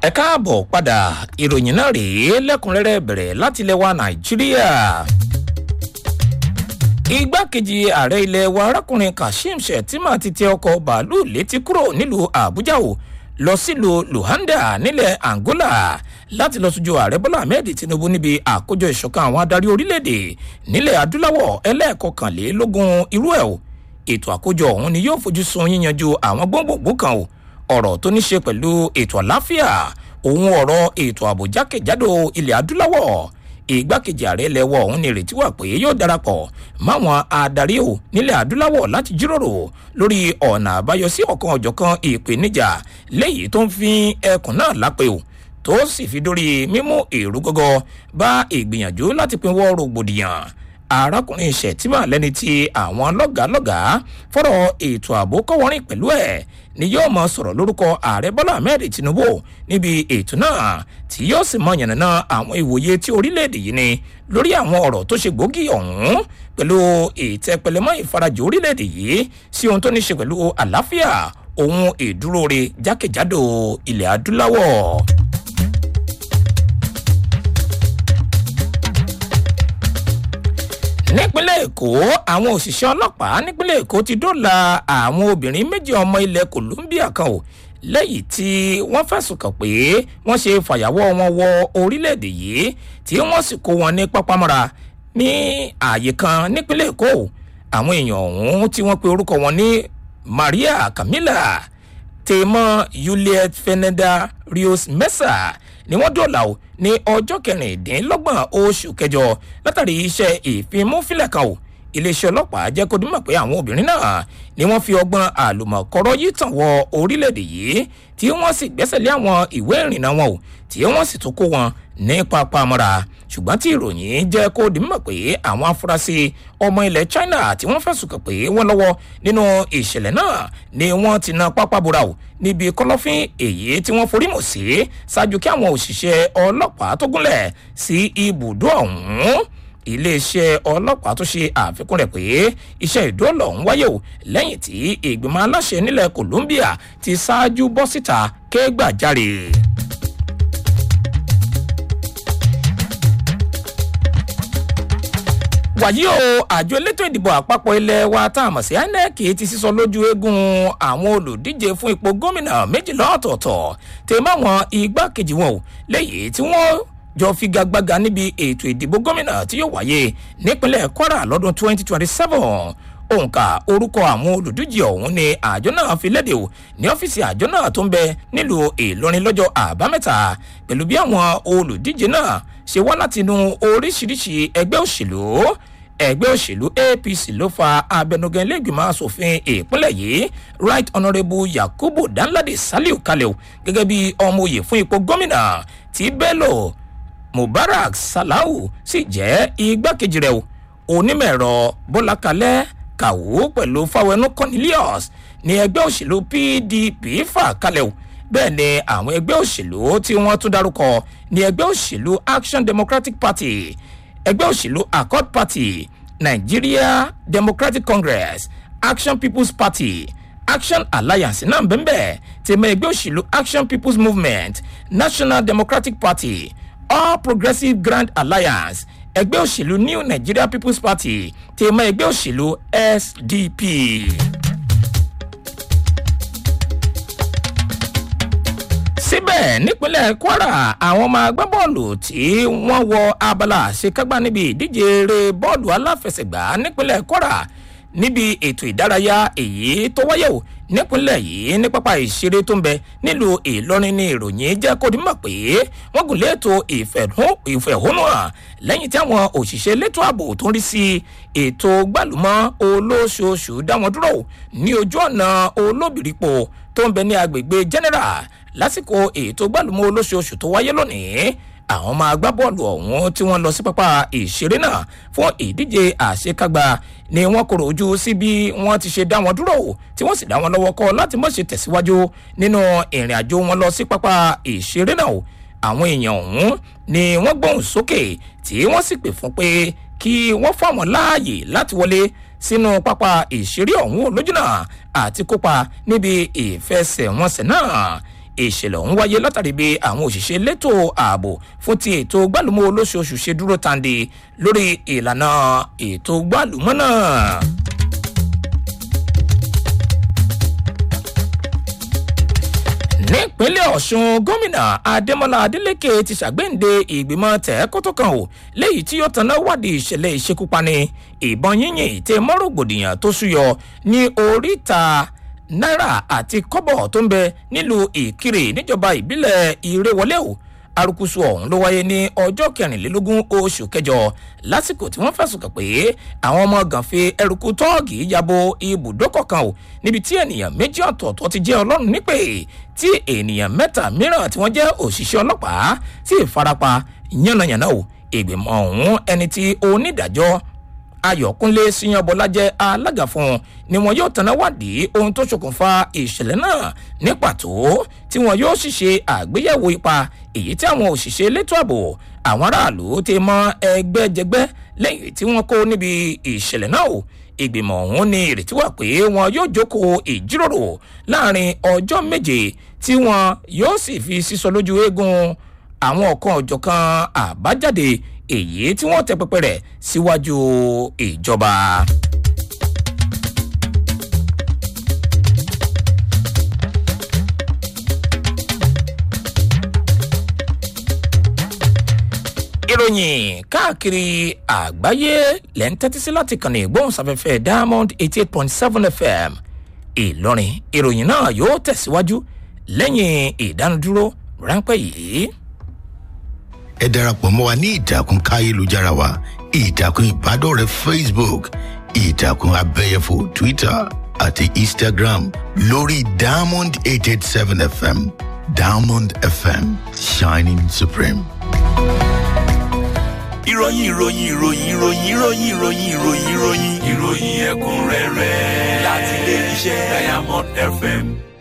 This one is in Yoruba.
ẹ káàbọ̀ padà ìròyìn náà rèé lẹ́kùnrẹ́rẹ́ bẹ̀rẹ̀ láti ilẹ̀ wa nàìjíríà. igbákejì ààrẹ ilẹ̀ wa arákùnrin kashim shettima ti tẹ ọkọ̀ bàálù létí kúrò nílùú àbújá o lọ sílùú luanda nílẹ̀ angola láti lọ sójú ààrẹ bọ́lá ahmed tinubu níbi àkójọ ìṣọ̀kan àwọn adarí orílẹ̀-èdè nílẹ̀ adúláwọ̀ ẹlẹ́ẹ̀kọkànlélógún irú ẹ̀ o ètò àkójọ ọ̀hún ni yóò fojú sun yíyanjú àwọn gbòǹgbò kan o ọ̀rọ̀ tó ní ṣe pẹ̀lú ètò àláfíà òun ọ̀rọ̀ ètò ààbò jákèjádò ilẹ̀ adúláwọ̀ ìgbákejì ààrẹ lẹ́wọ̀ ọ̀hún ni ìrètí wà pé yóò darapọ̀ máwọn adarí o nílẹ̀ adúláwọ̀ láti jíròrò lórí ọ̀nà àbáyọ sí ọ̀kan ọ̀jọ̀kan ìpèníjà léyìí tó ń fi ẹkùn náà lápẹ́ o tó sì fi dórí mímú èrú gọ́gọ́ bá ìgbìyànjú láti pinwọ́ rògbòdìyàn arákùnrin ṣètìmọ̀ lẹ́ni tí àwọn lọ́gàálọ́gàá fọ́rọ̀ ètò ààbò kọ́wọ́rìn pẹ̀lú ẹ̀ ni yóò mọ sọ̀rọ̀ lórúkọ ààrẹ bọ́lá ahmed tinubu níbi ètò náà tí yóò sì mọ yànnàná àwọn ìwòye tí orílẹ̀-èdè yìí ni lórí àwọn ọ̀rọ̀ tó ṣe gbòógì ọ̀hún pẹ̀lú ìtẹ́pẹlẹmọ́ ìfarajì orílẹ̀-èdè yìí sí ohun tó ní ṣe pẹ̀lú àlàáfíà ohun ìdúróore jákèjádò ilẹ̀ adúláwọ̀. nípínlẹ̀ èkó àwọn òṣìṣẹ́ ọlọ́pàá nípínlẹ̀ èkó ti dóòlà àwọn obìnrin méjì ọmọ ilẹ̀ colombia kan o lẹ́yìn tí wọ́n fẹ̀sùn kàn pé wọ́n ṣe fàyàwọ́ wọn wọ orílẹ̀-èdè yìí tí wọ́n sì kó wọn ní pápámọ́ra ní ààyè kan nípínlẹ̀ èkó àwọn èèyàn ọ̀hún tí wọ́n pe orúkọ wọn ní maria camila tèmọ juliet feneda rios mesa ni wọ́n dọ̀là o ní ọjọ́ kẹrìndínlọ́gbọ̀n oṣù kẹjọ látàrí iṣẹ́ ìfimúfilẹ̀ kan o iléeṣẹ́ ọlọ́pàá jẹ́ kó dímọ̀ pé àwọn obìnrin náà ni wọ́n fi ọgbọ́n àlùmọ̀kọ́rọ́ yìí tàn wọ orílẹ̀-èdè yìí tí wọ́n sì gbẹ́sẹ̀ lé àwọn ìwé ìrìnnà wọn o tí wọ́n sì tún kó wọn ní pápámọ́ra ṣùgbọ́n tí ìròyìn jẹ́ kó dímọ̀ pé àwọn afurasí ọmọ ilẹ̀ china tí wọ́n fẹ̀sùn kàn pé wọ́n lọ́wọ́ nínú ìṣẹ̀lẹ̀ náà ni wọ́n ti na pápá bora o níbi kọlọ́fín èyí tí wọ́n forí mọ̀ sí ṣáájú kí àwọn òṣìṣẹ́ ọlọ́pàá tó gúnlẹ̀ sí ibùdó ọ̀hún iléeṣẹ́ ọlọ́pàá tó ṣe àfikún rẹ̀ pé iṣẹ́ ìdóòlà ọ̀hún wáyé o lẹ́yìn tí ìgbìmọ̀ aláṣẹ nílẹ̀ colombia ti ṣáájú bọ́ síta kégbàjarè. wàyí o àjọ elétò ìdìbò àpapọ̀ ilẹ̀ wa tá a mọ̀ sí inec ti sísọ lójú eégún àwọn olùdíje fún ipò gómìnà méjìlá ọ̀tọ̀ọ̀tọ̀ tèmọ́ àwọn igbákejì wọn o léyìí tí wọ́n jọ figagbága níbi ètò ìdìbò gómìnà tí yóò wáyé nípínlẹ̀ kwara lọ́dún 2027 òǹkà orúkọ àwọn olùdíje ọ̀hún ni àjọ náà fi léde o ní ọ́fíìsì àjọ náà tó ń bẹ nílùú ìlọrin lọ́jọ́ àbámẹ́ta pẹ̀lú bí àwọn olùdíje náà ṣe wá látinú oríṣiríṣi ẹgbẹ́ òṣèlú ẹgbẹ́ òṣèlú apc ló fa abẹnugan iléègbìmọ̀ asòfin ìpínlẹ̀ yìí right honourable yakubu danladi saliu kalẹ̀ gẹ́gẹ́ bí ọmọ òye fún ipò gómìnà tí bello mubarak salau sì jẹ́ igbákejì rẹ̀ onímọ̀-ẹ̀rọ bọ́lá kalẹ́ kàwó pẹ̀lú fáwọnú cornelius ní ẹgbẹ́ òṣèlú pdp fà kalẹ̀ bẹ́ẹ̀ ni àwọn ẹgbẹ́ òṣèlú tí wọ́n tún dárúkọ ní ẹgbẹ́ òṣèlú action democratic party ẹgbẹ́ òṣèlú accord party nigeria democratic congress action people's party action alliance náà bẹ́ẹ̀ tèmọ ẹgbẹ́ òṣèlú action people's movement national democratic party all progressive grand alliance ẹgbẹ́ òṣèlú new nigeria people's party tèmọ ẹgbẹ́ òṣèlú sdp. síbẹ̀ nípínlẹ̀ kwara àwọn ọmọ agbábọ́ọ̀lù tí wọ́n wọ abala àṣekágbá níbi ìdíje eré bọ́ọ̀lù aláfẹsẹ̀gbá nípínlẹ̀ kwara níbi ètò ìdárayá èyí tó wáyé o nípínlẹ̀ yìí ní pápá ìṣeré tó ń bẹ nílùú ìlọrin ní ìròyìn jẹ́ kó di mọ̀ pé wọ́n gùn lé ètò ìfẹ̀hónúhàn lẹ́yìn tí àwọn òṣìṣẹ́ elétò ààbò tó ń rí sí ètò gbàlúmọ́ olóṣooṣù dá wọn dúró ní ojú ọ̀nà olóbìrípo tó ń bẹ ní agbègbè general lásìkò ètò gbàlúmọ́ olóṣooṣù tó wáyé lónìí àwọn ọmọ agbábọ́ọ̀lù ọ̀hún tí wọ́n lọ sí pápá ìṣeré náà fún ìdíje àṣekágbá ni wọ́n kọ̀rọ̀ ojú sí bí wọ́n ti ṣe dá wọn dúró tí wọ́n sì dá wọn lọ́wọ́ kọ́ láti mọ̀ ṣe tẹ̀síwájú nínú ìrìn àjò wọn lọ sí pápá ìṣeré náà àwọn èèyàn ọ̀hún ni wọ́n gbóhùn sókè tí wọ́n sì pè fún pé kí wọ́n fáwọn láàyè láti wọlé sínú pápá ìṣeré ọ̀hún lójúnà àti kópa níbi ìfẹsẹ̀wọnsẹ̀ náà ìṣẹ̀lẹ̀ ọ̀hún wáyé látàrí bí àwọn òṣìṣẹ́ elétò ààbò fún ti ètò gbálùmọ́ olóṣooṣù ṣe dúró tàǹdì lórí ìlànà ètò gbálùmọ́ náà. nípínlẹ̀ ọ̀sùn gómìnà adémọlá adélèké ti ṣàgbéǹde ìgbìmọ̀ tẹ̀ẹ́kótó kan ò léyìí tí yóò tanná wádìí ìṣẹ̀lẹ̀ ìṣekúpani ìbọn yínyìn tẹ mọ́rògbòdìyàn tó súyọ ní oríta náírà àti kọ́bọ̀ tó ń bẹ nílùú ìkirè níjọba ìbílẹ̀ ìrèwọlé o arukusu ọ̀hún ló wáyé ní ọjọ́ kẹrìnlélógún oṣù kẹjọ lásìkò tí wọ́n fẹ̀sùn kàn pé àwọn ọmọ gànfẹ́ ẹrùkú tọ́ọ̀gì yabo ibùdókọ̀ kan o níbi tí ènìyàn méjì ọ̀tọ̀ọ̀tọ̀ ti jẹ́ ọlọ́run nípè tí ènìyàn mẹ́ta mìíràn tí wọ́n jẹ́ òṣìṣẹ́ ọlọ́pàá sì farapa yánnayànna o ìgbìmọ̀ ọ̀hún ẹni tí onídàájọ́ ayọ̀kúnlé síyanbọlá jẹ́ alága fún un ni wọn yóò tanná wádìí ohun tó ṣokùnfà ìṣẹ̀lẹ̀ náà ní pàtó tí wọn yóò sì ṣe àgbéyẹ̀wò ipa èyí tí àwọn òṣìṣẹ́ elétò ààbò àwọn aráàlú ti mọ ẹgbẹ́jẹgbẹ́ lẹ́yìn tí wọ́n kó níbi ìṣẹ̀lẹ̀ náà o ìgbìmọ̀ ọ̀hún ní ìrètí wà pé wọn yóò jókòó ìjíròrò láàrin ọjọ́ méje tí wọn yóò sì fi sísọ lójú eégún àwọn ọ̀kan ọ̀jọ̀kan àbájáde èyí tí wọ́n tẹ pẹpẹ rẹ̀ síwájú ìjọba. ìròyìn káàkiri àgbáyé lẹ́ ń tẹ́tí sí láti kàn ní ìgbóhùnsáfẹ́fẹ́ diamond eighty eight point seven fm ìlọrin ìròyìn náà yóò tẹ̀síwájú lẹ́yìn ìdánudúró ráńpẹ́ yìí ẹ darapọ̀ mọ́ wa ní ìtàkùn káyélujára wa ìtàkùn ìbádọ́rẹ̀ẹ́ facebook ìtàkùn abẹ́yẹfò twitter àti instagram lórí diamond eight eight seven fm diamond fm shining supreme. ìròyìn ìròyìn ìròyìn ìròyìn ìròyìn ìròyìn ìròyìn ìròyìn ìròyìn ẹ̀kúnrẹ́rẹ́ láti ilé iṣẹ́ diamond fm